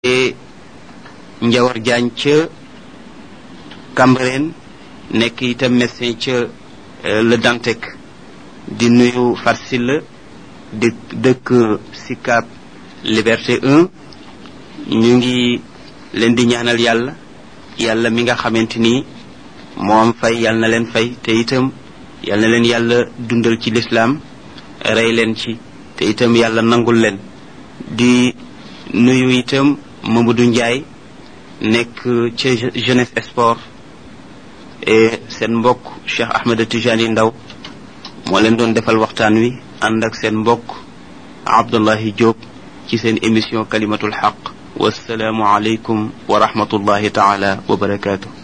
Njawar Jaañ ca Cambérène nekk itam médecin ca Le Dantec di nuyu Farsila di dëkk Sicap Liberté 1 ñu ngi leen di ñaanal yàlla yàlla mi nga xamante ni moo am fay yàlla na leen fay te itam yàlla na leen yàlla dundal ci lislaam rey leen ci te itam yàlla nangul leen di nuyu itam Mamadou Ndiaye nekk ca jeunesse sport et seen mbokk Cheikh Ahmed Tijani Ndaw moo leen doon defal waxtaan wi ànd ak seen mbokk Abdullahi Diop ci seen émission kalimatul xaq wasalaamu aleykum wa rahmatullahi taala wa barakaatu